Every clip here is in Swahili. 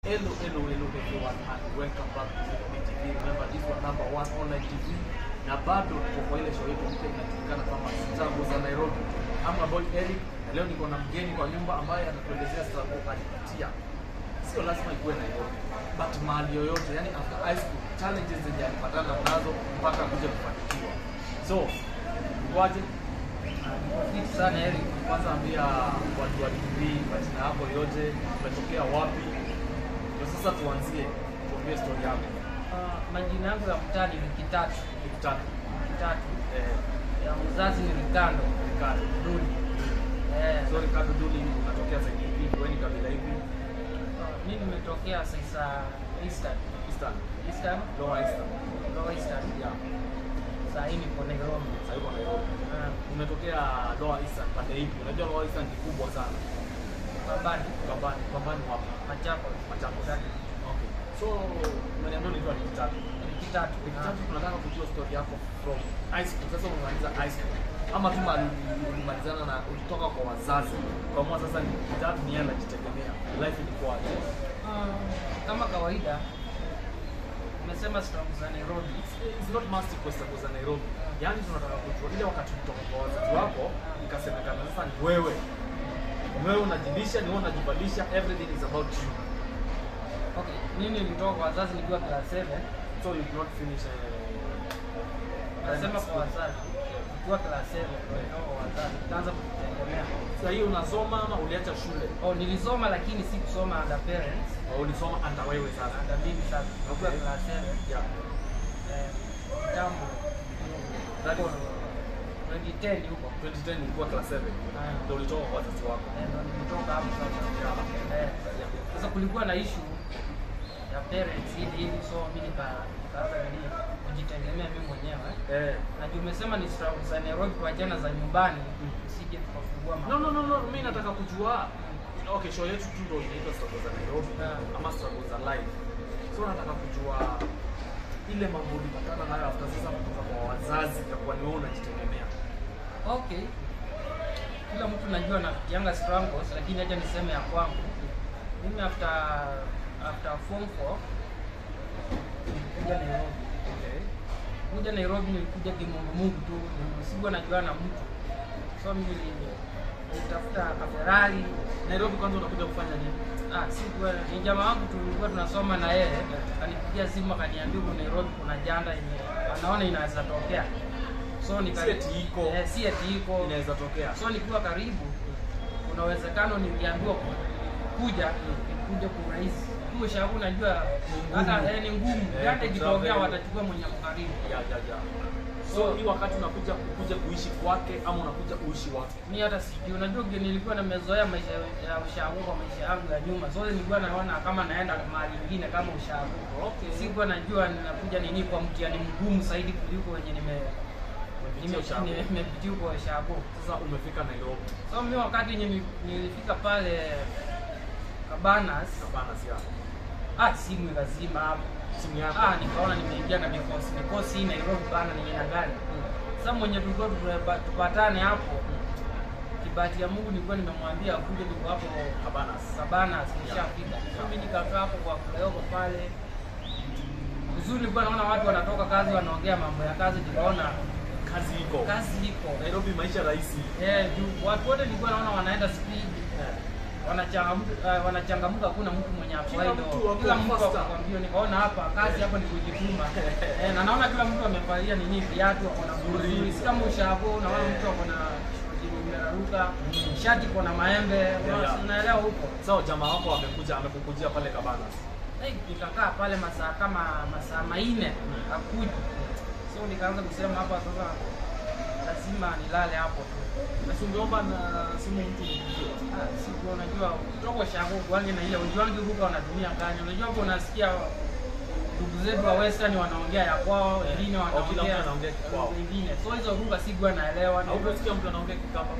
Hello, hello, hello everyone and welcome back to Zip TV. Remember this was number one online TV na bado tuko kwa ile show yetu mpya inajulikana kama Struggle za Nairobi. I'm your boy Eric na leo niko na mgeni kwa nyumba ambaye atatuelezea struggle alipitia. Sio lazima ikuwe Nairobi, but mahali yoyote, yani after high school challenges zenye alipatana nazo mpaka kuja kufanikiwa. So, kwaje? Fiti sana Eric. Kwanza ambia watu wa TV majina yako yote, umetokea wapi? Ndio sasa tuanzie, tuambie story yako. Uh, majina yangu ya mtaani ni Kitatu. Nikutaka. Kitatu. Eh, Ya mzazi ni Rikando. Ricardo. Duli. Eh, So Ricardo Duli unatokea side ipi? Wewe ni kabila ipi? uh, mimi nimetokea sasa Eastern. Eastern. Eastern, Lower Eastern. Lower Eastern. Yeah. Sasa hii niko Nairobi. Sasa yuko Nairobi. Uh, Umetokea Lower Eastern pande ipi? Unajua Lower Eastern ni kubwa sana. Babani, Pambani, pambani wapi? Machakos. Machakos. Kitatu. Okay. So umeniambia unaitwa ni Kitatu. Ni Kitatu. Kitatu tunataka kujua story yako from high school. Sasa umemaliza high school. Ama tu mali ulimalizana na ulitoka kwa wazazi. Kwa mwa sasa ni Kitatu ni yeye anajitegemea. Life ilikuwa aje? Uh, kama kawaida umesema strong za Nairobi. It's not must question za Nairobi. Yaani tunataka kujua ile wakati kutoka kwa wazazi wako ikasemekana sasa ni wewe. Wewe unajibisha, ni wewe unajibadilisha, everything is about you. Okay, mimi nilitoka kwa wazazi nikiwa class 7. So you did not finish uh, Nasema kwa wazazi nikiwa class 7 nilitoka kwa wazazi nikaanza kujitegemea. Sasa hiyo unasoma ama uliacha shule? Oh, nilisoma lakini si kusoma under parents. Au ulisoma hata wewe sasa? Under mimi sasa. Nikiwa Okay. class 7. Yeah. Eh, kitambo. That Huko is 2010 huko. 2010 ulikuwa class 7. Ah. Ndio ulitoka kwa wazazi wako. Eh, ndo nilitoka hapo sasa. Eh, sasa kulikuwa na issue ya parents hivi hivi so mimi nika nikaanza nini kujitegemea mimi mwenyewe. Eh. Na juu umesema ni struggle za Nairobi kuachana za nyumbani, Mm. usije tukafungua No, no, no, no, mimi nataka kujua. Okay, show yetu tu ndio inaitwa struggle za Nairobi Yeah. ama struggle za life. So nataka kujua ile mambo ulipatana nayo after sasa kutoka kwa wazazi na kwa ni wewe unajitegemea. Okay. Kila mtu najua anapitianga struggles lakini acha niseme ya kwangu. Mimi after after form 4 nilikuja Nairobi. Okay. Kuja Nairobi nilikuja kimungu mungu tu, sikuwa najua na mtu. So mimi nili- nilitafuta ka Ferrari. Nairobi kwanza unakuja kufanya nini? Ah, sikuwa ni jamaa wangu tulikuwa tunasoma na yeye, akanipigia simu akaniambia huko Nairobi kuna janda yenye anaona inaweza tokea. So nika Si eti iko. Eh, si eti iko. Inaweza tokea. So nikiwa karibu, kuna uwezekano niliambiwa ku- kuja kuja kurahisi kuwa shabu, najua ngumu. hata eh, ni ngumu Eh, janda ikitokea kutravel. watachukua mwenye ako karibu. Ya, ya, ya. So hii wakati unakuja kuja kuishi kwake ama unakuja kuishi wapi? mi hata sijui, unajua nge- nilikuwa nimezoea maisha ya ushago kwa maisha yangu ya nyuma, so nilikuwa naona kama naenda mahali ingine kama ushago. Okay. Sikuwa najua ninakuja nini kwa mtihani mgumu zaidi kuliko wenye nime Umepitia nime- ushago. nime- nimepitia kwa ushago. Sasa umefika Nairobi. So mi wakati yenye ni- nilifika pale Cabanas, Hapana, si hapo. ah, simu ikazima hapo. Simu yako. Ah, nikaona nimeingia na mikosi mikosi hii Nairobi bana, ni aina gani? Sasa mwenye tulikuwa tupa- tupatane hapo, kibahati ya Mungu nilikuwa nimemwambia akuje, niko hapo Cabanas. Cabanas nishafika. So mimi nikakaa hapo kwa Flayoko pale. Uzuri nilikuwa naona watu wanatoka kazi wanaongea mambo ya kazi, nikaona Kazi iko. kazi iko. Nairobi maisha rahisi. Eh, juu watu wote nilikuwa naona wanaenda speed, Eh. wanachangamka, uh, wanachangamka, hakuna mtu mwenye Kila afaido. mtu ako Kila mtu faster. ako mbio. Nikaona hapa kazi hapa ni kujituma. Eh, na naona kila mtu amevalia nini viatu ako na Nzuri. nzuri, si kama ushago, naona Eh. mtu ako na shoti imeraruka, shati iko na maembe, yeah. unaelewa huko. So jamaa wako amekuja amekukujia pale Cabanas. Eh, nikakaa pale masaa kama masaa manne akuja. So nikaanza kusema hapa sasa lazima nilale hapo tu. Na si ungeomba na simu mtu mpigie. Ah, siku unajua kutoka shago kwangi na ile ujuangi huko wanatumia gani. Unajua hapo unasikia ndugu zetu wa western wanaongea ya kwao, Eh, wengine au kila mtu wanaongea anaongea kwao. wengine. So hizo lugha sikuwa naelewa. Au kusikia mtu anaongea Kikamba?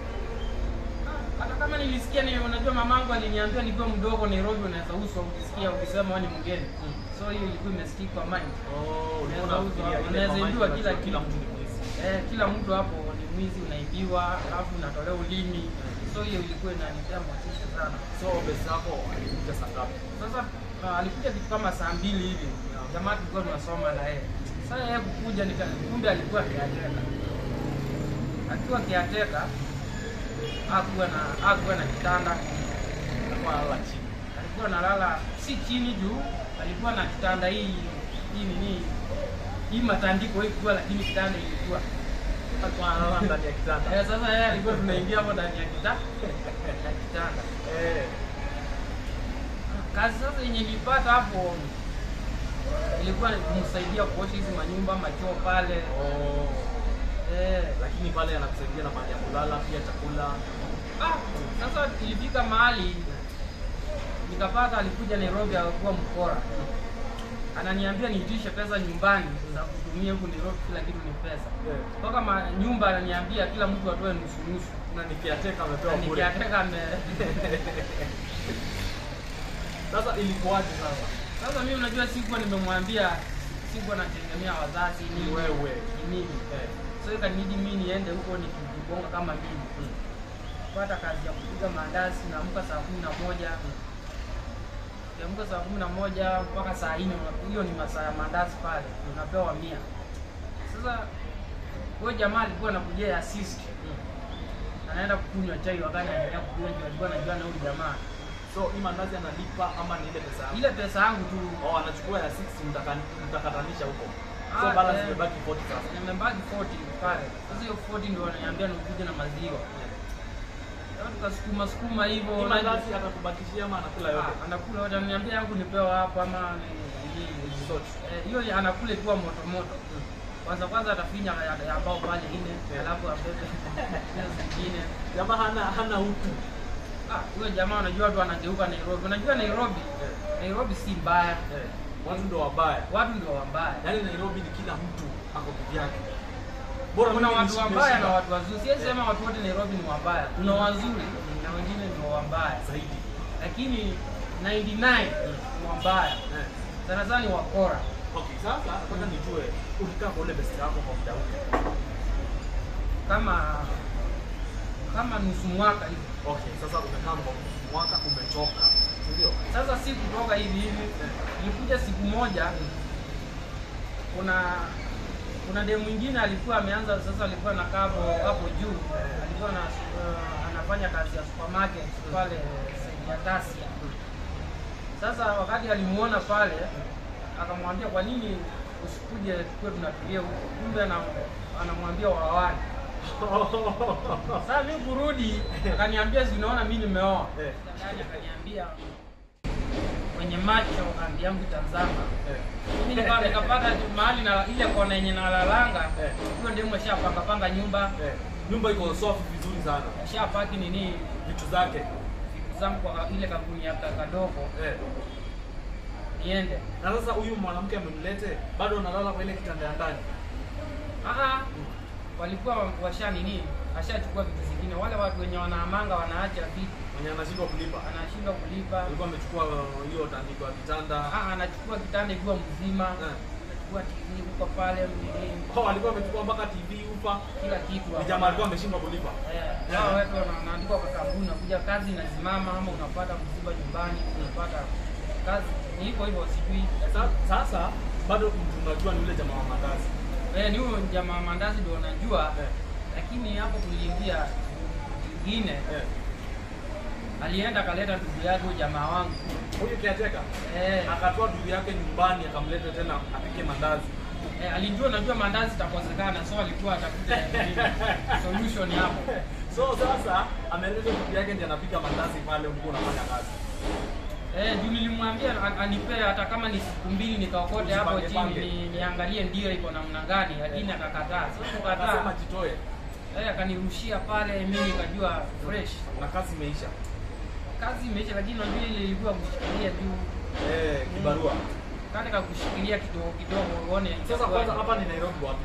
Hata kama nilisikia ni unajua mamangu aliniambia nikiwa mdogo Nairobi unaweza uswa ukisikia ukisema wewe ni mgeni. Mm. So hiyo ilikuwa imestick kwa mind. Oh, ulikuwa Unaweza unafikiria ile unaweza mama ijua yake kila unajua kila kitu. mtu ni mwizi. Eh, kila mtu hapo ni mwizi unaibiwa, alafu unatolewa ulimi. So so hiyo ilikuwa inanipea motisha sana So best yako alikuja saa ngapi? sasa uh, alikuja kitu kama saa mbili hivi jamaa tulikuwa tunasoma na yeye sasa yeye kukuja nika kumbe alikuwa kiateka akiwa kiateka hakuwa na hakuwa na kitanda Alikuwa analala chini. alikuwa analala si chini juu alikuwa na kitanda hii hii nini hii matandiko hii kubwa lakini kitanda ilikuwa Alikuwa analala ndani ya kitanda. eh, sasa yeye alikuwa tunaingia hapo ndani ya kita- ya kitanda Eh. kazi sasa yenye nilipata hapo ilikuwa ni kumsaidia kuosha hizi manyumba machoo pale Oh. eh. Lakini pale anakusaidia na mahali ya kulala pia chakula. ah, sasa ilifika mahali nikapata alikuja Nairobi akakuwa mkora ananiambia niitishe pesa nyumbani za kutumia huku Nairobi kila kitu ni pesa Eh. mpaka ma- nyumba ananiambia kila mtu atoe nusu nusu Na nikiateka amepewa Na bure. nikiateka ame Sasa ilikuwaje sasa? sasa mimi unajua sikuwa nimemwambia sikuwa nategemea wazazi Ni nini wewe. ni nini Eh. so ikanibidi mimi niende huko nikijigonga kama mimi Mm. pata kazi ya kupiga maandazi naamka saa kumi na moja kiamka saa kumi na moja mpaka saa nne una- hiyo ni masaa ya maandazi pale unapewa mia sasa huyo jamaa alikuwa anakujia ya assist anaenda kukunywa chai wakati anaendelea kukunywa juu alikuwa anajua na huyu jamaa So hii mandazi analipa ama ni ile pesa yako? ile pesa yangu tu Oh, anachukua ya 60 mtaka- mtakatanisha huko. So Ah, balance eh. imebaki 40 sasa. nimebaki 40 pale sasa hiyo 40 ndio wananiambia nikuje na maziwa Sasa tukasukuma sukuma hivyo Hii na- mandazi atakubakishia ama anakula yote? Ah, anakula yote ananiambia yangu nipewa hapa ama ni- ni- Zote. eh, hiyo ya- anakula ikiwa moto moto kwanza kwanza atafinya ya, ya bao pale ine Yeah. alafu abebe hizo zingine Jamaa hana hana utu. Ah, huyo jamaa unajua tu anageuka Nairobi unajua Nairobi Eh. Nairobi si mbaya Eh. Watu ndo wabaya. watu ndio wambaya Yaani Nairobi ni kila mtu ako kivyake. Bora kuna mimi watu nishi- wabaya na nimeshiba. watu wazuri siwezi Yeah. sema watu wote Nairobi ni wabaya kuna wazuri na wengine ni wabaya zaidi. lakini 99 ni wabaya Eh. sana sana ni wakora Okay, sasa nataka nijue ulikaa kwa ule best yako kwa muda upi? kama kama nusu mwaka hivi Okay, sasa umekaa kwa mwaka umechoka. Si ndio? sasa si kutoka hivi hivi ilikuja siku moja kuna kuna demu mwingine alikuwa ameanza sasa alikuwa anakaa hapo hapo juu alikuwa na, uh, anafanya kazi ya supermarket pale sehemu ya Tasia sasa wakati alimuona pale akamwambia kwa nini usikuje tukuwe tunatulia huko kumbe ana- anamwambia wawane sasa mimi kurudi akaniambia si unaona mimi nimeoa Eh. ndani akaniambia kwenye macho andi yangu tazama Eh. mimi nika- nikapata tu mahali na ile kona yenye nalalanga Eh. hiyo ndio ashapanga panga nyumba Eh. Nyumba iko soft vizuri sana. ashapaki nini Vitu zake. vitu zangu kwa ile kampuni ya ka- kadogo Eh. niende Na sasa huyu mwanamke amemlete bado analala kwa ile kitanda ya ndani. Aha, walikuwa washa nini ashachukua vitu zingine wale watu wenye wanaamanga wanaacha vitu Mwenye anashindwa kulipa. anashindwa kulipa Alikuwa amechukua uh, hiyo tandiko ya kitanda. Ah, anachukua kitanda ikiwa mzima Eh. anachukua TV huko pale nini Oh, alikuwa amechukua mpaka TV upa. kila kitu Ni jamaa alikuwa ameshindwa kulipa. Eh, hao watu wana- wanaandikwa kwa kampuni, unakuja kazi inasimama, ama unapata msiba nyumbani, unapata kazi ni hivyo hivyo, sijui Sa- Sasa bado mtu unajua ni yule jamaa wa mandazi. eh, ni huyo jamaa wa mandazi ndio unajua, Eh. lakini hapo kuliingia kingine, Eh. alienda akaleta ndugu yake huyo jamaa wangu Huyu kiateka eh, akatoa ndugu yake nyumbani akamleta tena apike mandazi. eh, alijua najua mandazi itakosekana, so alikuwa atafute nini, solution hapo. So sasa ameleta ndugu yake ndiye anapika mandazi pale ulikuwa unafanya kazi. Eh, juu nilimwambia an- anipee hata kama ni siku mbili nikaokote hapo Ujipange chini pange. ni, niangalie ndio iko namna gani, lakini akakataa. Sasa kukataa Akasema jitoe Eh, akanirushia pale, mimi nikajua fresh. na kazi imeisha. Kazi imeisha, lakini unajua ile ilikuwa kushikilia tu Eh, kibarua. kale kakushikilia kidogo kidogo uone. Sasa itakuwa- kwanza hapa ni Nairobi wapi?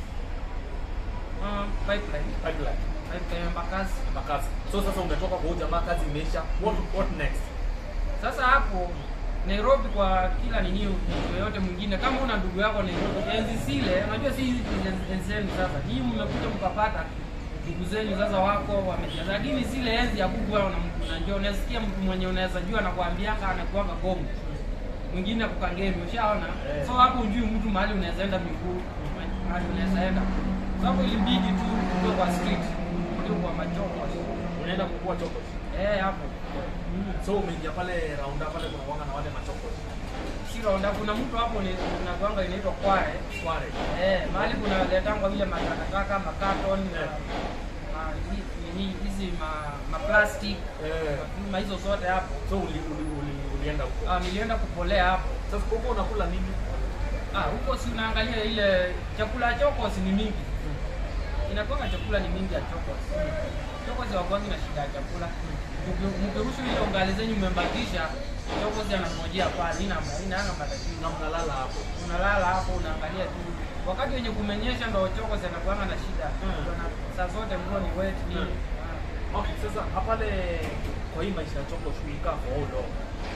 Ah, pipeline Pipeline. pipeline Embakasi. Makazi. So sasa umetoka kwa huyu jamaa kazi imeisha. What what next? Sasa hapo Nairobi kwa kila nini mtu yoyote mwingine, kama una ndugu yako Nairobi, enzi zile, unajua si hizi enzi enzi zenu sasa, hii mmekuja mkapata ndugu zenyu sasa wako wamejaza, lakini zile enzi ya kuku wao unajua, unasikia mtu mwenye unaweza jua anakuambianga anakuanga gomu mwingine kukangemi, ushaona Eh. so hapo ujui mtu mahali unaweza enda miguu mahali unaweza enda sababu ilibidi tu uwe kwa street ndio kwa machoko unaenda kukua choko eh hapo so umeingia pale raunda pale kuna kuanga na wale machoko si raunda kuna mtu hapo ni kuna kwanga inaitwa kware kware eh mahali kuna letangwa vile matakataka makaton Eh. ma hi- nini hizi ma, ma plastic eh ma hizo zote hapo so uli, uli, uli, ulienda huko ah, nilienda kupolea hapo sasa huko unakula nini ah huko si unaangalia ile chakula ya chokos ni mingi inakuwa chakula ni mingi ya chokos chokos hawakwangi na shida ya chakula Mki- mkiruhusu ile ungali zenyu mmebakisha chokos anangojea pale ina inaanga matatizo na mnalala hapo unalala hapo unaangalia tu wakati wenye kumenyesha ndo chokos anakuanga na shida Mm. Ndio na- saa zote mvua ni wet nini Ah. okay sasa hapale kwa hii maisha ya choko ulikaa for how long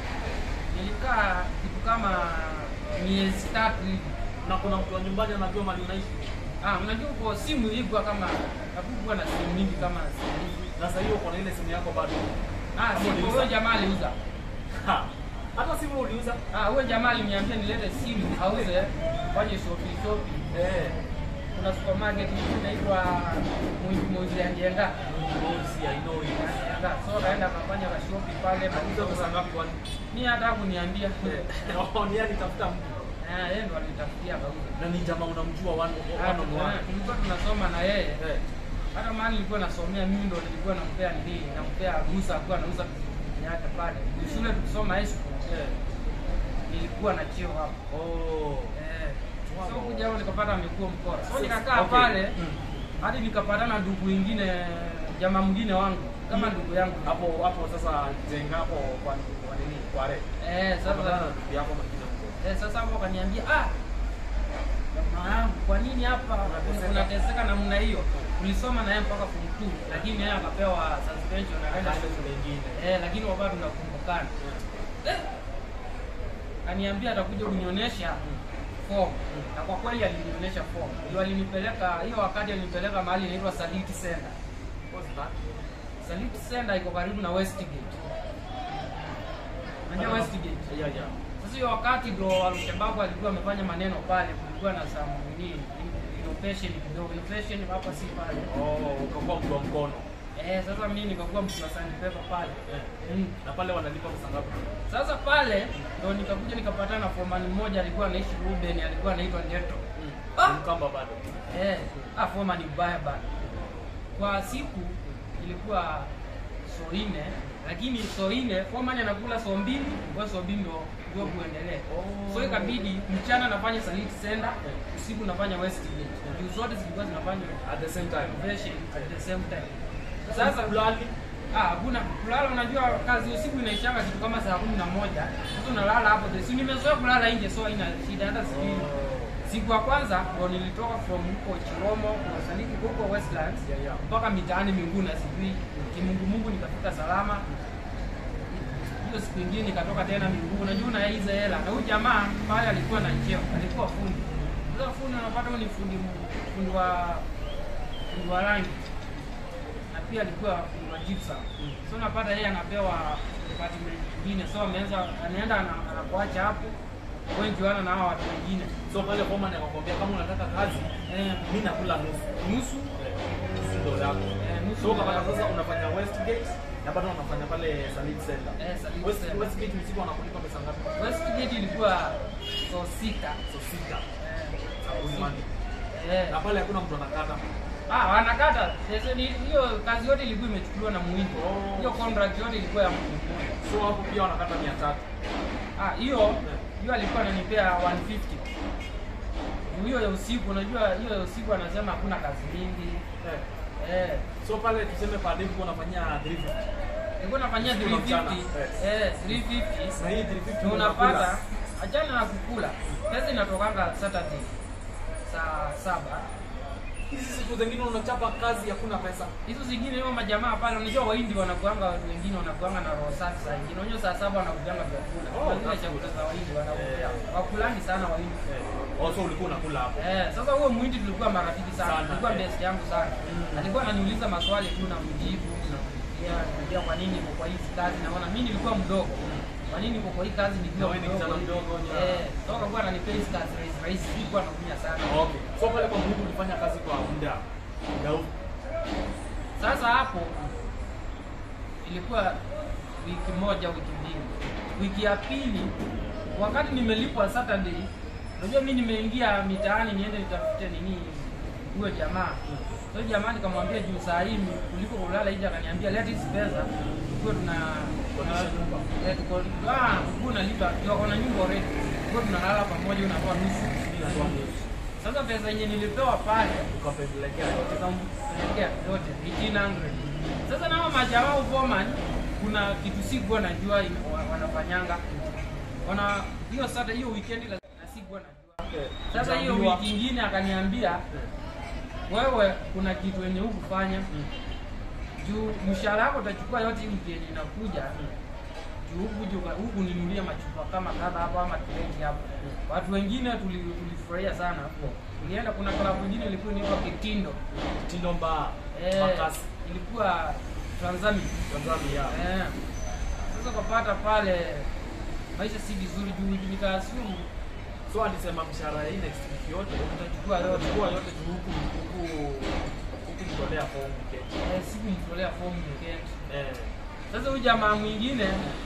nilikaa kitu kama miezi tatu hivi na kuna mtu wa nyumbani anajua mali unaishi Ah, unajua uko simu ilikuwa kama hakukuwa na simu mingi kama simu hizi. na sasa hiyo uko na ile simu yako bado Ah, Kama simu uliuza? huyo jamaa aliuza. Ha. hata simu uliuza Ah, huyo jamaa aliniambia nilete simu auze fanye shopping shopping. eh Kuna supermarket nyingine inaitwa Mwingi Mwingi ya Njenga. Bosi, I know it. Njenga. So kaenda akafanya ka shopping pale Aliuza pesa ngapi kwani? Ni hata hakuniambia. Eh, oh, ni yeye alitafuta mtu. Ah, yeye ndo alitafutia kauza. Na ni jamaa unamjua one Ah, one on one. tulikuwa tunasoma na yeye. Eh. hata mahali nilikuwa nasomea mimi ndo nilikuwa nampea nini nampea ruhusa akuwa nauza yake pale shule tukisoma high school Eh. nilikuwa na cheo hapo Oh. eh Wow. so kuja hapo nikapata amekuwa mkora so Sasa- nikakaa okay. pale Mm. hadi nikapatana ndugu wengine jamaa mwingine wangu kama Mm. ndugu yangu Hapo hapo sasa jenga hapo kwa kwa nini? Kwa re. eh Sasa sasa ndugu yako mwingine huko. eh sasa hapo akaniambia ah jamaa yangu kwa nini hapa Unateseka. unateseka namna hiyo ulisoma na yeye mpaka form 2 lakini yeye akapewa suspension akaenda Akaenda shule shule nyingine. Eh, lakini wakati tunakumbukana. Eh. Kaniambia atakuja kunionyesha form. Na kwa kweli alinionyesha form. Ndio alinipeleka hiyo wakati alinipeleka mahali inaitwa Saliti Center. What's that? Saliti Center iko karibu na Westgate. Unajua Westgate? Yeah, yeah. Sasa hiyo wakati ndo Al-Shabaab alikuwa amefanya maneno pale, kulikuwa na some nini innovation kidogo, innovation hapa si pale. Oh, ukakuwa mtu wa mkono. Eh, sasa mimi nikakuwa mtu wa sandpaper pale. Eh. Mm. Na pale wanalipa pesa ngapi? Sasa pale ndo nikakuja nikapatana na foreman mmoja alikuwa anaishi Ruben, alikuwa anaitwa Ndeto. Ah! Ni Mkamba bado. Eh, ah foreman ni mbaya bana. Kwa siku ilikuwa so nne, lakini so nne foreman anakula so mbili, kwa so mbili ndo ndio kuendelea. Oh. So ikabidi mchana nafanya Saliti Center, usiku nafanya Westgate. Juu zote zilikuwa zinafanya At the same time. innovation at the same time. Sasa Sasa ulali Ah, hakuna kulala. Unajua kazi usiku inaishanga kitu kama saa kumi na moja. Sasa unalala hapo, si nimezoea kulala nje, so haina shida hata sijui. Siku ya kwanza ndo nilitoka from huko Chiromo kwa Saliki huko Westlands Yeah, yeah. mpaka mitaani Minguna, sijui kimungu mungu, nikafika salama. Hiyo siku ingine nikatoka tena Minguu. Unajua na hizo hela, na huyu jamaa pale alikuwa na cheo, alikuwa fundi. Sasa fundi unapata huyu ni fundi fundi wa fundi wa rangi na pia alikuwa fundi wa gypsum. So unapata yeye anapewa department nyingine, so ameanza anaenda ana- anakuacha hapo wengi wana na hao watu wengine so pale foreman akakwambia kama unataka kazi eh, mimi nakula nusu nusu si ndo yako eh, nusu so ukapata ya- sasa unafanya Westgate na bado unafanya pale Salit Center eh, Salute West, Center. Westgate usiku wanakulipa pesa ngapi Westgate ilikuwa so sita so sita eh, za Monday eh, na pale hakuna mtu anakata ah, wanakata Sasa ni- hiyo kazi yote ilikuwa imechukuliwa na muhindi Oh. hiyo contract yote ilikuwa ya mtu mmoja so hapo pia wanakata mia tatu Ah, hiyo hiyo alikuwa ananipea 150. Juu Hiyo ya usiku, unajua hiyo ya usiku anasema hakuna kazi mingi. eh. Eh, so pale tuseme per day uko unafanyia 350 nilikuwa nafanyia Usiku na mchana. 350. Eh, 350. na hii 350 Na unakula. unapata achana na kukula. Pesa inatokanga Saturday saa saba. hizi siku zingine unachapa kazi hakuna pesa. hizo zingine hiyo majamaa pale, unajua Wahindi wanakuanga watu wengine wanakuanga na roho safi saa ingine. Unajua saa saba wanakujanga vyakula Oh, Kuna zile that's chakula good. za Wahindi wanakupea Eh. wakulani sana Wahindi. Eh, also ulikuwa unakula hapo. Eh, sasa huyo Muhindi tulikuwa marafiki sana, Sana, alikuwa eh. best yangu sana. Mm. Alikuwa ananiuliza maswali tu na mjibu namuulizia naambia kwa nini niko kwa hizi kazi, naona mimi nilikuwa mdogo. Kwa nini niko kwa hii kazi Na nikiwa wewe ni kijana mdogo, yeah. Eh, toka kwa ananipea hizi kazi rahisi rahisi, sikuwa nakunya sana. Okay. So pale kwa Mungu ulifanya kazi kwa muda. Ya u- Sasa hapo ilikuwa wiki moja, wiki mbili. Wiki ya pili, wakati nimelipwa Saturday, unajua mimi nimeingia mitaani niende nitafute nini huyo jamaa. Huyo jamaa nikamwambia juu saa hii kuliko kulala nje, akaniambia leta hizi pesa tukuwe tuna Kodisha nyumba. Eh, tuko ah, ukuwe unalipa, tuko na nyumba already. Tukuwe tunalala pamoja, unatoa nusu. Mimi natoa nusu. Sasa pesa yenye nilipewa pale Ukapelekea yote. tukampelekea yote 1800 sasa nao majamaa ufoman kuna kitu sikuwa najua ime- wa- wanafanyanga wana hiyo sasa hiyo weekend la na sikuwa najua sasa hiyo Utaambiwa- wiki ingine akaniambia wewe kuna kitu yenye hukufanya Mm. juu mshahara wako utachukua yote hii wiki yenye inakuja juu huku juu huku ninunulia machupa kama kadha hapo ama kireti hapo watu wengine tuli- tulifurahia sana hapo tulienda kuna klabu ingine ilikuwa inaitwa Kitindo Tindo mbaya. Eh, Makasi. ilikuwa Tanzania. Tanzania. Eh. Sasa ukapata pale maisha si vizuri juu nikaassume So alisema mshahara hii next week yote utachukua yote. utachukua yote tu huku huku huku nitolea fomu keti. Eh, siku nitolea fomu weekend. Eh. Sasa huyu jamaa mwingine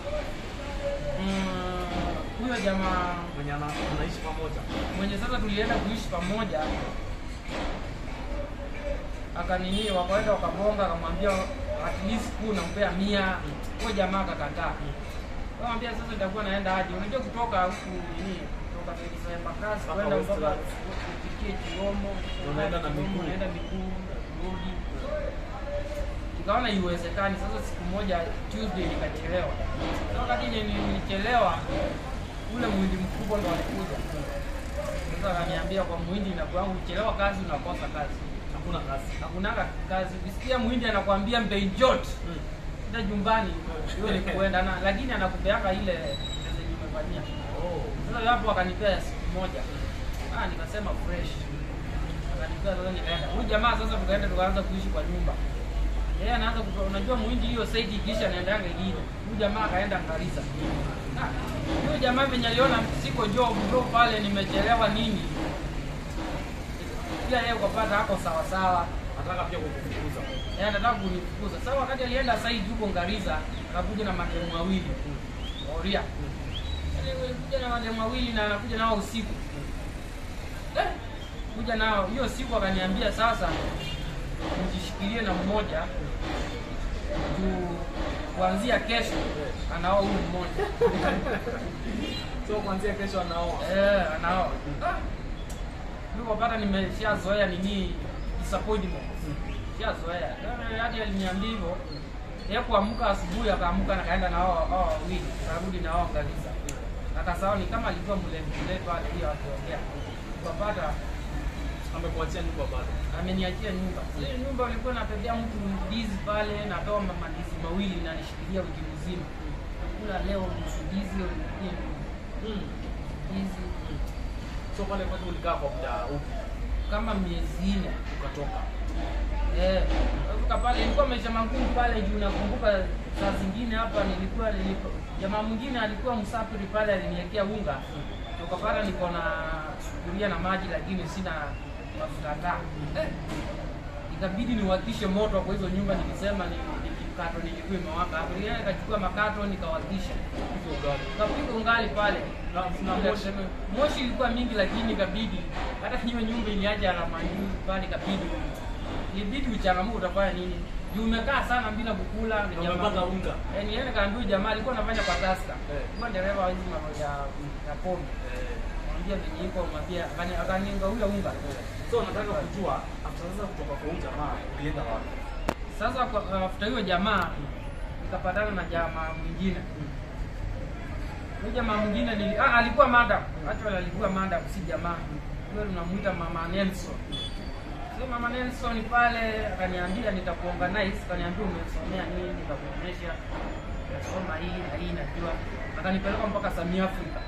mm, huyo jamaa Mwenye ana- anaishi pamoja. mwenye sasa tulienda kuishi pamoja akanini wakaenda wakabonga akamwambia at least kuu nampea mia huyo jamaa akakataa Kamwambia sasa nitakuwa naenda aje? Unajua kutoka huku nini? Kutoka Desemba kasi Mpaka kwenda mpaka Westlands. ufikie Chiromo, Unaenda na Chiromo, miguu. unaenda miguu, rudi. Nikaona iwezekani. Sasa siku moja Tuesday nikachelewa. Sasa wakati yenye nilichelewa ule mwindi mkubwa ndo alikuja. Sasa akaniambia kwa mwindi inakuwa uchelewa kazi unakosa kazi. Hakuna kazi. Hakunaga kazi. Ukisikia mwindi anakuambia mbeinjot Mm. enda nyumbani hiyo ni kuenda na lakini anakupeaka ile pesa yenye umefanyia. Oh. Sasa hapo akanipea siku moja. Ah, nikasema fresh. Akanipea sasa nikaenda. Huyu jamaa sasa tukaenda tukaanza kuishi kwa nyumba. Yeye anaanza kutoa unajua muhindi hiyo site ikisha naendanga ingine. Huyu jamaa akaenda Garissa. Ah, huyo jamaa venye aliona siko job bro pale nimechelewa nini. Pia yeye ukapata hako sawa sawa. Nataka pia kukufukuza. Yeye anataka kunifukuza. Sasa wakati alienda site huko Garissa, akakuja na mademu wawili. Oria. Yaani alikuja na mademu wawili na anakuja nao usiku. Eh, kuja nao hiyo siku akaniambia sasa mjishikilie na mmoja juu kuanzia kesho anaoa huyu mmoja. So kuanzia kesho anaoa. Eh, anaoa. Ah. Nilipopata nimeshazoea nini disappointment. Shazoea. Kama hadi aliniambia hivyo. Yeye kuamka asubuhi akaamka na kaenda na hao hao wawili. Karudi na hao Garissa. Akasahau ni kama alikuwa mlemle pale hiyo akiongea. Tukapata Amekuachia nyumba bado. ameniachia nyumba. Ile nyumba ilikuwa napepea mtu ndizi pale, natoa ma- mandizi mawili na nishikilia wiki mzima. Nakula leo nusu ndizi, leo nyingine Mm. ndizi So pale kwani ulikaa kwa muda upi? kama miezi nne. Ukatoka. Eh, kutoka pale ilikuwa maisha magumu pale juu nakumbuka saa zingine hapa nilikuwa nilikuwa jamaa mwingine alikuwa msafiri pale aliniwekea unga. Tukapata niko na sufuria na maji lakini sina mafuta taa. Eh, ikabidi niwakishe moto kwa hizo nyumba nikisema ni nikikato nilikuwa imewaka hapo. Nilienda nikachukua makato nikawakisha. Hizo ugali. Tukapiga ungali pale. Na, na moshi. Moshi ilikuwa mingi lakini ikabidi hata hiyo nyumba iliacha alama nyingi pale ikabidi ilibidi uchangamuke utafanya nini? Juu umekaa sana bila kukula Na umepata unga. Eh, niende kaambia huyu jamaa alikuwa anafanya kwa taska. Eh. Alikuwa dereva wa hizi mambo ya ya pombe. Eh. Mwambia venye iko mwambia akani akaninga ule unga. So nataka kujua after sasa kutoka kwa huyu jamaa ulienda wapi? Sasa kwa- after hiyo jamaa nikapatana na jamaa mwingine. Huyu jamaa mwingine nili, ah, alikuwa madam. Actually alikuwa madam si jamaa. Huyo tunamuita mama Nelson. So mama Nelson pale akaniambia nitakuorganize, akaniambia umesomea nini, nitakuonyesha nasoma hii na hii najua. Akanipeleka mpaka Samia Africa.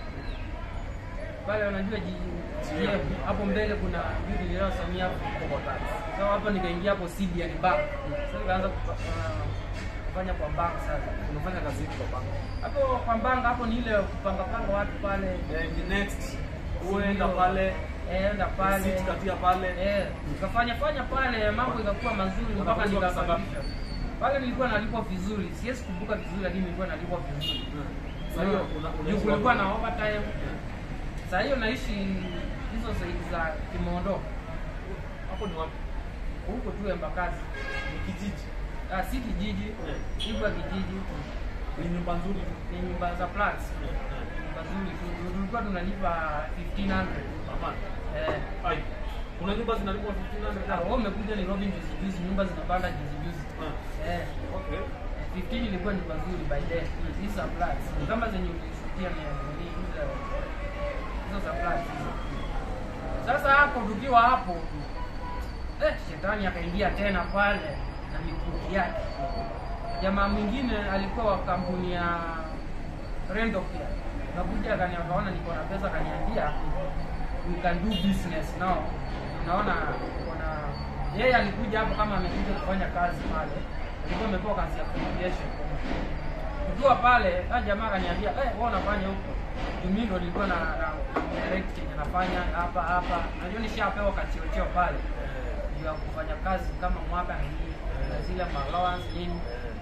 Pale unajua jiji GM, hapo mbele kuna building ya Samia Africa kwa tax. So hapo nikaingia hapo CBN Bank. Sasa nikaanza kufa- uh, kufanya kwa bank sasa. Unafanya kazi hivi kwa bank. Hapo kwa bank hapo ni ile kupanga panga watu pale. Eh, the next uenda pale Eh, enda pale. sit katia pale. Eh, nikafanya fanya pale mambo ikakuwa mazuri mpaka Unakulipwa pesa ngapi? nikakamilisha. Pale nilikuwa nalipwa vizuri. Siwezi kumbuka vizuri lakini nilikuwa nalipwa vizuri. Sasa hiyo una- Juu unaishi kulikuwa wapi? na overtime. Sasa hiyo naishi hizo zaidi za Kimondo. Hapo ni wapi? Huko tu Embakasi. Ni kijiji. Ah, si kijiji. Eh. Ibwa kijiji. Ni nyumba nzuri. Ni nyumba za flats. Nyumba nzuri tu. Tulikuwa tunalipa 1500. Mama. Eh. Ai. Kuna nyumba zinalipwa Ah, 1500. wewe umekuja Nairobi juzi juzi, nyumba zinapanda juzi juzi. Ah, Eh. Okay. 15 ilikuwa ni pazuri by then. Hizi za flats. Ni kama zenye ulishukia ni ni hizo hizo za flats hizo. Sasa hapo tukiwa hapo eh, shetani akaingia tena pale na mikuki yake. Jamaa mwingine alikuwa wa kampuni ya Rendo Care. Kakuja akani akaona niko na pesa akaniambia we can do business now. Unaona kuna yeye alikuja hapo kama amekuja kufanya kazi pale. Alikuwa amepewa kazi ya communication. Tukiwa pale, ah jamaa akaniambia, "Eh, wewe unafanya huko." Mimi ndo nilikuwa na, na direct kenye nafanya hapa hapa. Najua nishapewa kachiocheo pale juu ya kufanya kazi kama mwaka na hii na zile allowance nini.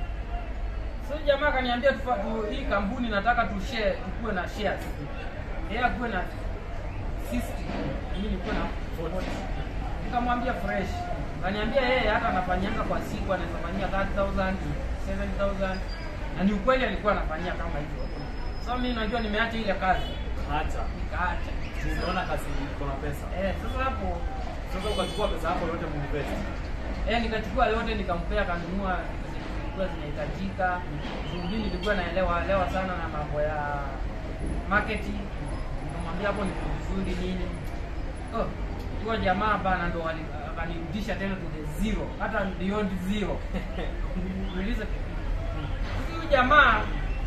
So jamaa akaniambia tufa- tu, hii kampuni nataka tu share tukue na shares. Yeye akuwe na 60, mimi nikuwe na 40. Nikamwambia fresh. Akaniambia yeye hata anafanyanga kwa siku anaweza fanyia 30000, 7000 na ni ukweli alikuwa anafanyia kama hivyo. So mimi najua nimeacha ile kazi. Acha. Nikaacha. Unaona kazi iko na pesa. Eh, sasa hapo Sasa ukachukua pesa yako yote muinvest. Eh, nikachukua yote nikampea kanunua vitu zenye zilikuwa zinahitajika. Zingine nilikuwa naelewa elewa sana na mambo ya marketing. Nikamwambia hapo niko vizuri nini. Oh, huyo jamaa bana ndo wali- akanirudisha tena to the zero, hata beyond zero. Niulize kitu. Huyu jamaa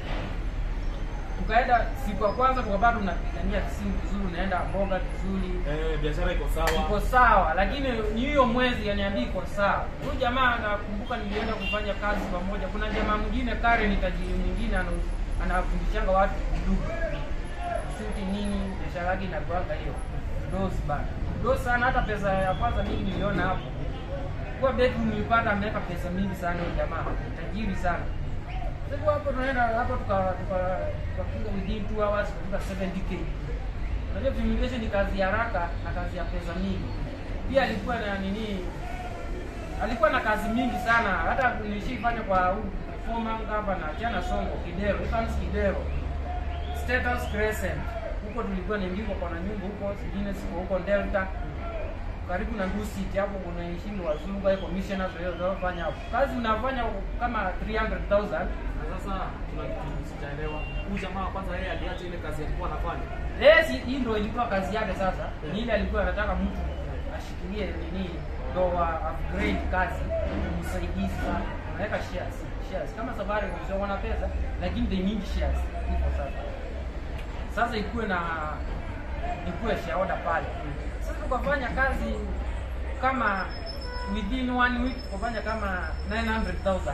tukaenda siku ya kwanza tukapata tunapigania simu vizuri, unaenda mboga vizuri Eh, biashara iko sawa. iko sawa, lakini ni hiyo mwezi aniambia iko sawa. Huyu jamaa nakumbuka nilienda kufanya kazi pamoja. Kuna jamaa mwingine Karen, tajiri mwingine ana- anafundishanga watu kuduka shuti nini, biashara yake inakuanga hiyo dos bana dos sana. Hata pesa ya kwanza mimi niliona hapo kwa bedroom nilipata, ameweka pesa mingi sana huyu jamaa, tajiri sana. Sasa hapo tunaenda hapo tuka tuka tukapiga within 2 hours tukafika 70k. Unajua fumigation ni kazi ya haraka na kazi ya pesa mingi. Pia alikuwa na nini, alikuwa na kazi mingi sana. Hata nilishifanya kwa huyu former hapa na Jana Songo Kidero, Evans Kidero, Status Crescent. Huko tulikuwa naingia kwa na nyumba huko, zingine ziko huko Delta karibu na Nduu City hapo kuna ishingi wazungu au commissioners wao wanaofanya hapo. Kazi unafanya kama 300,000 Na sasa tuna kitu sijaelewa. Huyu jamaa kwanza yeye aliacha ile kazi alikuwa anafanya. Eh, si hii ndio ilikuwa kazi yake sasa. Ni ile alikuwa anataka mtu ashikilie nini ndo wa upgrade kazi msaidizi sana. Anaweka shares, shares kama safari sio wana pesa lakini they need shares. Hivyo sasa. Sasa ikuwe na ikuwe shareholder pale. Sasa tukafanya kazi kama within one week tukafanya kama 900,000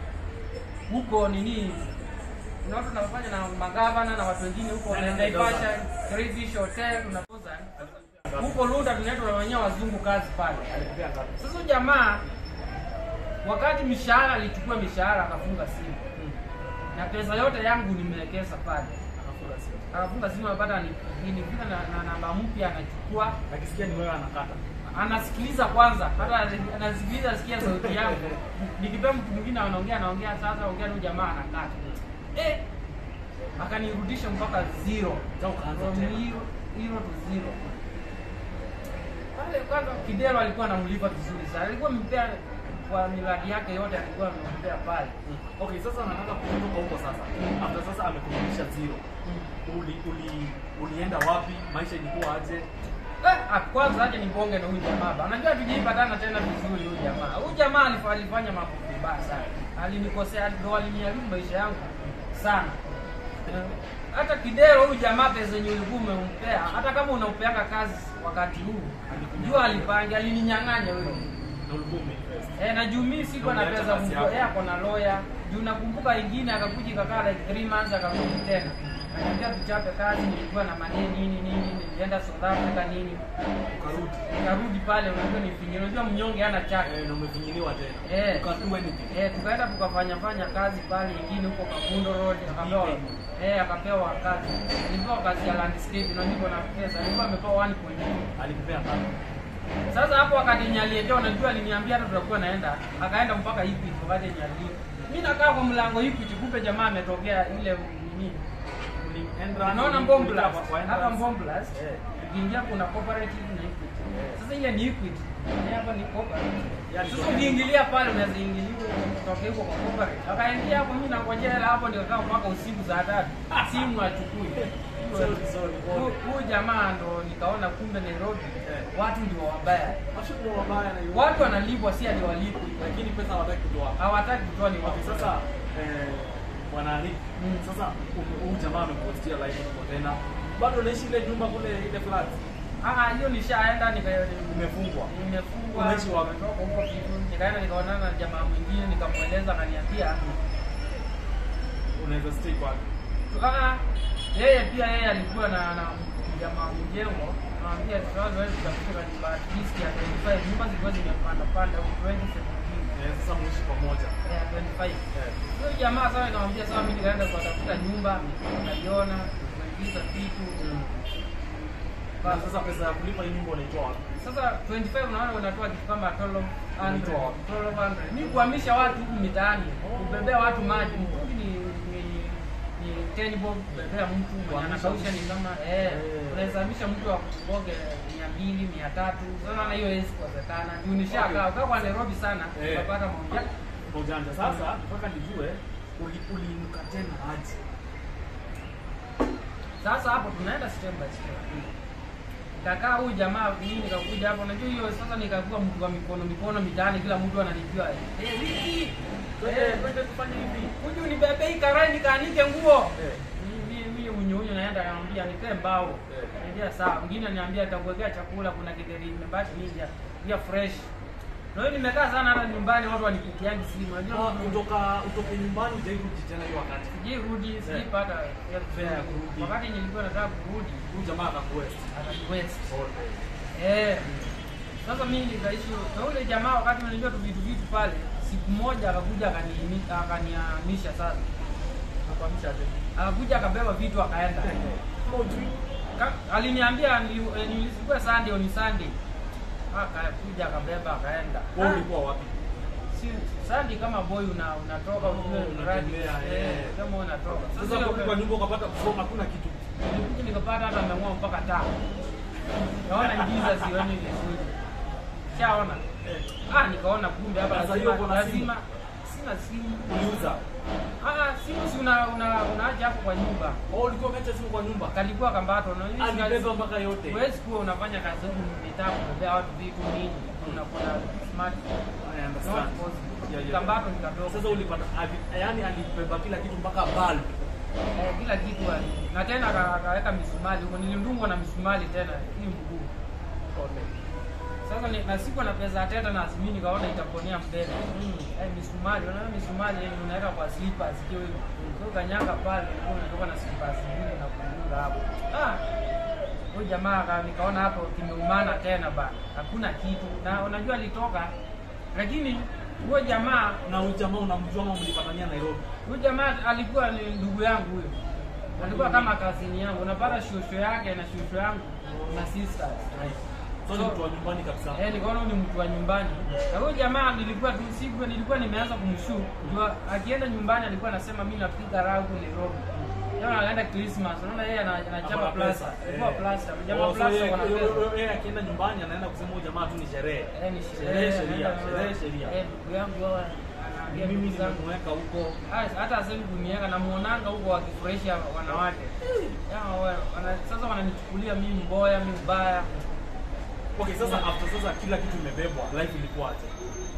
huko nini na watu tunafanya na magavana na watu wengine huko 900,000. Naivasha, Great Fish Hotel tunapoza huko Lunda tunaenda tunafanyia wazungu kazi pale. Alipea ngapi? Sasa huyu jamaa wakati mishahara alichukua mishahara akafunga simu na pesa yote yangu nimewekeza pale. Akafunga simu. Akafunga simu akapata ni nilifika na, na namba mpya anachukua Nakisikia ni wewe anakata. anasikiliza kwanza, hata anasikiliza sikia sauti yangu. Nikipea mtu mwingine anaongea anaongea, sasa ongea na huyu jamaa anakata. Eh, akanirudisha mpaka zero. Sasa ukaanza From tena. zero, zero to zero. Pale kwanza Kidero alikuwa anamlipa vizuri sana. Alikuwa amempea kwa miradi yake yote alikuwa amempea pale. Okay, sasa nataka kutoka huko sasa. After sasa amekurudisha zero. Uli, uli, ulienda wapi? Maisha ilikuwa aje? Eh, ah, kwanza aje nibonge na huyu jamaa ba. Unajua tujiipatana tena vizuri huyu jamaa. Huyu jamaa alif- alifanya mambo vibaya sana. Alinikosea, ndo aliniharibu maisha yangu sana. Eh, Hata kidero huyu jamaa pesa yenye ulikuwa umempea, hata kama unampeanga kazi wakati huu, jua alipange, alininyang'anya huyo. Na ulikuwa umeinvest. Eh, na juu mimi sikuwa na Umeacha pesa kazi mtu yako. yeye ako na lawyer. Juu nakumbuka ingine akakuja ikakaa like 3 months akarudi tena. Akaniambia tuchape kazi, nilikuwa na maneno nini nini, nilienda South Africa nini. Ukarudi. Nikarudi pale, unajua nifinye, unajua mnyonge hana chake. Eh, na umefinyiliwa tena. Eh. Ukadua anything. Eh, tukaenda tukafanya fanya kazi pale ingine huko Kafundo Road, akapewa eh, akapewa kazi. Nilipewa kazi ya landscape, na niko na pesa. Nilikuwa amepewa 1.2. Alikupea ngapi? Sasa hapo wakati yenye aliendea, unajua aliniambia hata tutakuwa naenda, akaenda mpaka Equity wakati yenye alienda. Mimi nakaa kwa mlango Equity, kumbe jamaa ametokea ile nini, Ulienda- unaona ulikuwa Mbomblas kwa- kwa hapa entrance? Mbomblas, Eh. ukiingia kuna cooperative na Equity. Eh. Sasa ile ni Equity, Ni hapa ni cooperative. Yani Sasa kwa- ukiingilia pale unaweza ingilia kutoka huko kwa cooperative. Akaingia hapo, mimi nangojea hela hapo, ndio kaa mpaka usiku saa tatu, simu achukui. Sorry, sorry. Huyu huyu jamaa ndo nikaona kumbe Nairobi Eh. watu ndio wabaya. Mashughuli mabaya na hiyo. Watu wanalipwa si ati walipwi. lakini pesa hawataki kutoa. Hawataki kutoa ni Okay, wapi sasa eh, bwana Ali, Mm. sasa huyu huyu jamaa amepostia live huko tena. Bado unaishi ile nyumba kule ile flat. Ah, hiyo nishaenda nika Umefungwa. nimefungwa. Unaishi wapi? Nimetoka huko kitu. Nikaenda nikaonana na jamaa mwingine nikamweleza akaniambia Unaweza stay kwake. ah yeye pia yeye alikuwa na na jamaa mjengo anamwambia sasa wewe tutafika nyumba at least ya 25 nyumba zilikuwa zimepanda panda huko 2017 Eh, sasa muishi pamoja. ya 25 Eh. Huyo jamaa sasa nikamwambia sasa mimi nikaenda kutafuta nyumba, nikaiona, nimeingiza vitu. Na sasa pesa ya kulipa hii nyumba unaitoa wapi? Sasa 25 unaona unatoa kitu kama 1200, Unaitoa wapi? 1200. Mimi kuhamisha watu huku mitaani, kubebea watu maji, mtungi ni ni ni 10 bob kubebea mtu mwenye Kuhamisha anakausha ni mtu. kama eh Eh. unaweza hamisha mtu wa kuboge 200, 300. Sasa na hiyo haiwezi kuwezekana. Juu nishakaa, ukaa kwa Nairobi sana, Eh. utapata moja. Kwa ujanja. Sasa nataka nijue uli- uliinuka tena aje? Sasa hapo tunaenda step by step. Nikakaa huyu jamaa mimi nikakuja hapo, unajua hiyo sasa nikakuwa mtu wa mikono mikono mitaani, kila mtu ananijua. Eh, Wiki. Twende Eh, twende tufanye hivi. kuja unibebe hii karai nikaanike nguo. Eh. Mimi mimi unyo unyo naenda anambia nikae mbao. Eh. Ndio sawa. Mwingine ananiambia nitakuwekea chakula, kuna kideri nimebaki nje. Pia fresh. Na hiyo nimekaa sana hata nyumbani watu wanipitiangi simu. Unajua Ah, Kutoka utoke nyumbani ujairudi tena hiyo wakati. sijirudi, sijipata Fare ya kurudi. wakati nilikuwa nataka kurudi Huyu jamaa akakuwest. ataniwest Pole. Eh. Sasa mimi nikaishi na ule jamaa wakati unajua tu vitu vitu pale, siku moja akakuja akaniimi akanihamisha sasa. Nakwamisha aje? Akakuja akabeba vitu akaenda. Kama ujui. Ka- Aliniambia nili- eh, nilikuwa Sunday on Sunday. Akakuja akabeba akaenda. Wewe Ah, ulikuwa wapi? Si Sunday kama boy una unatoka Oh, ujue mradi. unatembea, Eh, eh. kama unatoka. Sasa hiyo- kwa kwa nyumba ukapata kusoma hakuna kitu. Nilikuja nikapata hata ameng'oa mpaka taa. Naona giza sioni vizuri. Shaona. Eh. Ah, nikaona kumbe hapa Sasa lazima hiyo uko na simu? lazima sina simu. Uliuza. Ah, simu si una una unaacha hapo kwa nyumba. Oh, ulikuwa umeacha simu kwa nyumba. Kalikuwa kambato na hizi Alibeba mpaka yote. Huwezi kuwa unafanya kazi huku mitaa kubebea watu vitu nini. Unakuwa na smart I not understand. possible. Yeah, yeah. Kambato ni kadogo. Sasa ulipata ali- yaani alibeba kila kitu mpaka bulb. Eh, kila kitu ali. Na tena aka- akaweka misumari huko nilindungwa na misumari tena hii mguu. Sasa ni, na siku na pesa ya teta na azimi nikaona itaponea mbele. Mm. Eh, misumari, unaona misumari yani unaweka kwa slippers hiyo hiyo. So kanyanga pale ulikuwa unatoka na slippers mbili na kuunga hapo. Ah. Huyu jamaa aka- nikaona hapo kimeumana tena ba. Hakuna kitu. Na unajua alitoka lakini huyo jamaa Na huyu jamaa unamjua ama mlipatania Nairobi? huyu jamaa alikuwa ni ndugu yangu huyo. Alikuwa kama kazini yangu. Unapata shosho yake na shosho yangu na sisters. So ni mtu wa nyumbani kabisa. Eh, nikaona huyu ni mtu wa nyumbani. Na huyo jamaa nilikuwa tu siku nilikuwa nimeanza kumshuku. Jua akienda nyumbani alikuwa anasema mimi napiga raha huko Nairobi. Leo anaenda Christmas. Unaona yeye ana- anachapa Hapana plaza. pesa. Alikuwa Eh. plaza. Oh, Jamaa so plaza yeye- wana yeye- pesa. yeye akienda nyumbani anaenda kusema huyu jamaa tu ni sherehe. Eh, ni Sherehe, sherehe. sheria, anaenda- sherehe, sheria. Eh, ndugu yangu yeye anaambia Mimi ndugu zangu. nimemweka huko. Ah, hata asemi kunieka namuonanga huko wakifurahisha wanawake. Ya, wa- wana, sasa wananichukulia mimi mboya, mimi mbaya. Okay, sasa after sasa kila kitu imebebwa, life ilikuwaje?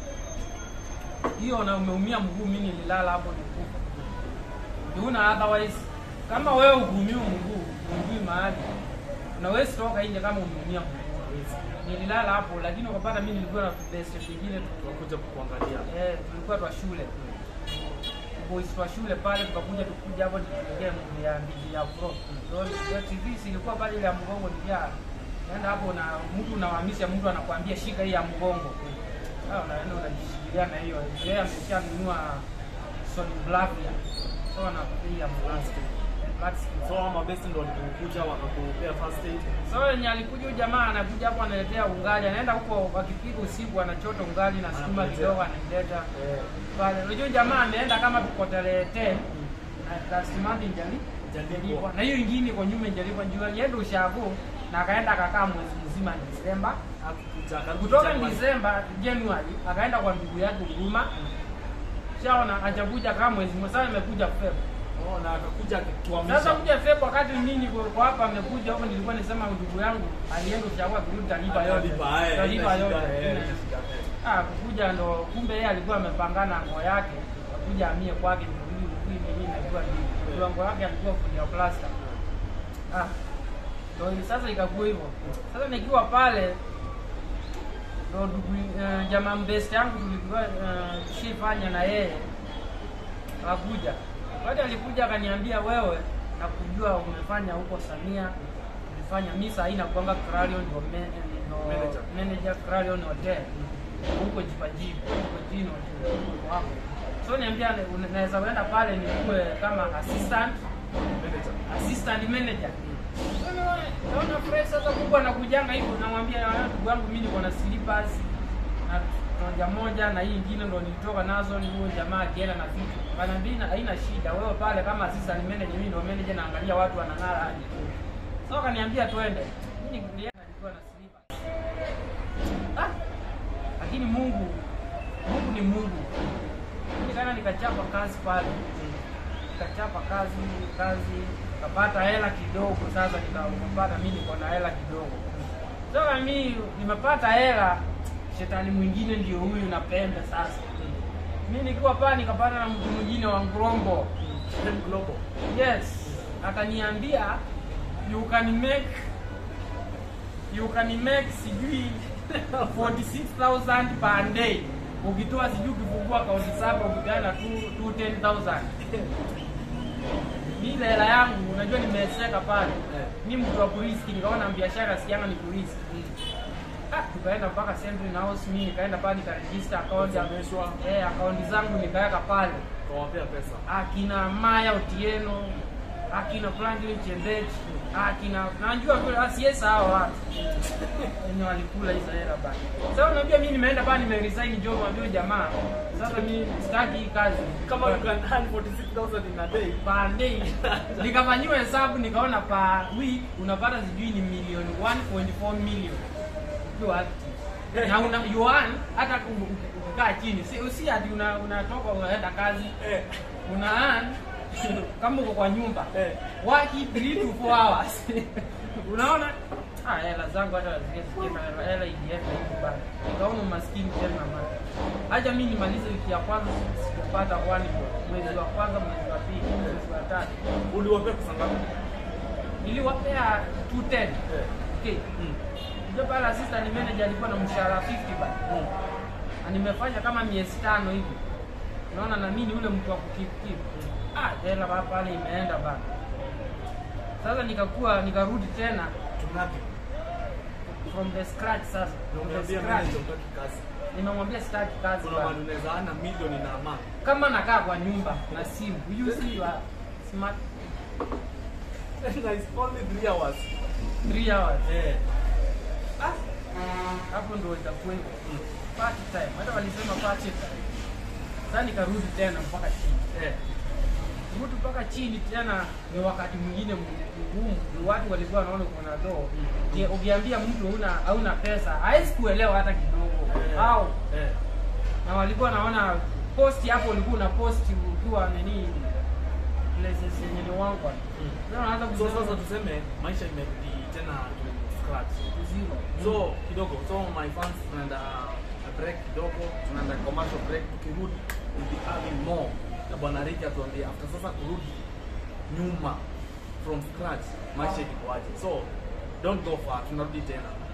hiyo na umeumia mguu, mimi nililala hapo nikufa. Una otherwise kama wewe ugumiwa mguu, ungui mahali unawezi toka nje kama umeumia mguu. Nililala hapo, lakini ukapata mimi nilikuwa na best vingine tu Tunakuja kukuangalia. eh, tulikuwa twa shule boys twa shule pale, tukakuja tukuja hapo tukiongea movie ya ndizi ya pro ndio TV ilikuwa pale ile ya mgongo ndia naenda hapo na mtu unawahamisha mtu anakuambia shika hii ya mgongo ah, unaenda unajishikilia na hiyo yeye ameshanunua solid black ya so anakupa hii ya plastic plastic So ama best ndo walikuja wakakupea first aid. So yenye alikuja huyu jamaa anakuja hapo analetea ungali, anaenda huko wakipiga usiku anachota ungali na sukuma Anakuletea. kidogo anaileta Eh, pale. Unajua huyu jamaa ameenda kama tuko tarehe 10 na last month njali Jalipwa. na hiyo ingine iko nyuma njalipa juu alienda ushago na akaenda akakaa mwezi mzima Disemba. hakukuja akarudi Kutoka January. Disemba January akaenda kwa ndugu yake Huruma. Shaona ajakuja kama mwezi mmoja sasa imekuja Feb. Oh, na akakuja akituamisha. Sasa kuja Feb wakati mimi kwa hapa amekuja huko nilikuwa nisema ndugu yangu alienda ushago akirudi talipa yote. Atalipa, eh, Talipa haina yote. shida, eh, Ina- haina shida, eh. Ah, kukuja ndo kumbe yeye alikuwa amepangana nguo yake akuja amie kwake ndio huyu mimi najua nini. Ndio nguo yake alikuwa full ya plaster. Ah. Ndio hivi sasa ikakuwa hivyo. Sasa nikiwa pale ndo ndugu uh, jamaa mbest yangu tulikuwa uh, tushifanya na yeye akakuja. Wakati alikuja akaniambia wewe na kujua umefanya huko Samia ulifanya misa haina kuanga Clarion ndio me- ndio Manager. manager Clarion Hotel huko Jipajibu huko Jino huko hapo. So niambia una- naweza kwenda pale nikuwe kama assistant Manager. assistant manager. So naona- naona fresh sasa Mungu anakujanga hivyo namwambia "Ah, ndugu yangu mimi niko na slippers na moja moja na hii ingine ndo nilitoka nazo ni huyo jamaa akienda na vitu. Kaniambia "Ina- haina shida wewe pale kama assistant manager mimi ndo manager naangalia watu wanang'ara aje. So akaniambia twende. Mimi nilienda nilikuwa na slippers. Ah! Lakini Mungu Mungu ni Mungu. Mimi kana nikachapa kazi pale nikachapa kazi kazi nikapata hela kidogo sasa nikapata mi niko na hela kidogo sasa mi nimepata hela shetani mwingine ndio huyu na pembe sasa mi nikiwa pale nikapata na mtu mwingine wa ngrongo Then global. yes akaniambia you can make you can make sijui 46000 per day ukitoa sijui ukifungua akaunti saba ukipeana tu tu 10000 mi ile hela yangu unajua nimeseka pale Eh. mi mtu wa kuriski nikaona biashara sikianga ni kuriski ah, tukaenda mpaka Central House mi nikaenda pale nikarejista akaunti ya- Ukameshwa. eh, akaunti zangu nikaweka pale Kawapea pesa. akina Maya Otieno, akina Franklin Chembech, akina najua tu asiesa hao watu wenye walikula hizo hela bana. Sasa unajua mimi nimeenda pale nimeresign job wa huyo jamaa. Sasa mimi sitaki hii kazi. Kama you can earn 46,000 in a day. per day nikafanyiwa hesabu nikaona per week unapata sijui ni milioni 1.4 million ukiwa active na una you earn hata u- u- ukikaa chini si, si ati una, unatoka unaenda kazi Eh. una earn kama uko kwa nyumba Eh. waki 3 to 4 hours unaona ah hela zangu hata zingine zikienda hela hela ijienda hivi bana nikaona umaskini tena mama acha mimi nimalize wiki ya kwanza sijapata one mwezi wa kwanza mwezi wa pili mwezi wa tatu Uliwapea pesa ngapi? niliwapea 210 Eh. okay Mm. ndio pale assistant manager alikuwa na mshahara 50 bana Mm. na nimefanya kama miezi tano hivi naona na mimi ni ule mtu wa kukipkip ah hela ba- pale imeenda bana sasa nikakuwa nikarudi tena Tungapi? from the scratch sasa Ndio from the umeambia scratch manager utaki kazi. nimemwambia sitaki kazi Kuna bana mahali unaweza ana milioni na ama. kama nakaa kwa nyumba na simu you see you are smart Na it's only 3 hours. 3 hours Eh. ah hapo ndio itakuwa hivyo Mm. party time hata walisema party time sasa nikarudi tena mpaka chini Eh. rudi mpaka chini tena ni wakati mwingine mgumu ni watu walikuwa wanaona kuna doo Je, ukiambia mtu una hauna pesa hawezi kuelewa hata kidogo Eh. au Eh. na walikuwa wanaona posti hapo ulikuwa una posti ukiwa nini places yenye ni wangu sasa unaanza so kusema sasa tuseme maisha imerudi tena to scratch zero so kidogo so my fans tunaenda break kidogo tunaenda commercial break tukirudi we'll be having more na bwana Ricky atuambie after sasa kurudi nyuma from scratch maisha ilikuwaje so don't go far tunarudi tena